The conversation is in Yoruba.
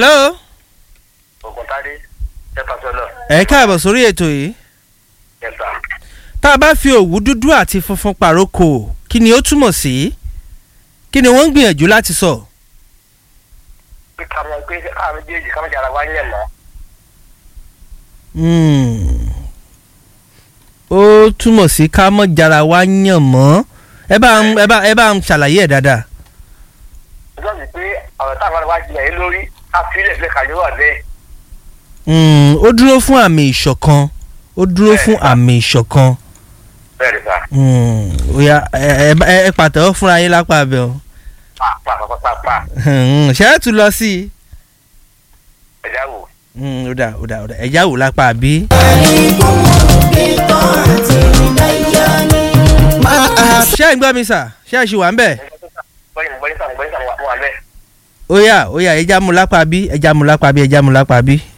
hello. ògùntàdé ẹ̀ka sọ́nà ẹ káàbọ̀ sórí ètò yìí. ẹ̀ka tá a bá fi òwú dúdú àti funfun pàrókò kí ni ó túmọ̀ sí kí ni wọ́n ń gbìyànjú láti sọ. pé ká mọ pé ká méjèèjì ká méjì ara wá yẹ̀ mọ́ Hmm. ó túmọ̀ sí ká mọ̀ jara wa yàn mọ́ ẹ bá ń ẹ bá ẹ bá ń ṣàlàyé ẹ̀ dáadáa. nígbà tí pé ọ̀rọ̀ táwọn wá jìyà yín lórí ká fílẹ̀ fẹ́ kàyọ́ wà bẹ́ẹ̀ Hmm, ó dúró fún àmì ìṣọ̀kan ó dúró fún àmì ìṣọ̀kan. bẹ́ẹ̀ ni sà Hmm, ó yá ẹ ẹ ẹ pàtẹ́wọ́ fúnra yín lápá abẹ́ o. pàpàpàpà Hmm, ṣé ẹ tún lọ sí i. ẹ̀dá wò. Hmm, ó dà ó dà ó dà ẹ̀já wò lápá àbí. ṣé ẹ̀ ń gbọ́ mi sà ṣé ẹ̀ ṣì wà ń bẹ̀. bọ́yìn bọ́yìn sàn bọ́yìn sàn wà bẹ́ẹ̀. ó yá ó yá ẹja mú lápá bí ẹja mú lápá bí ẹja mú lápá bí.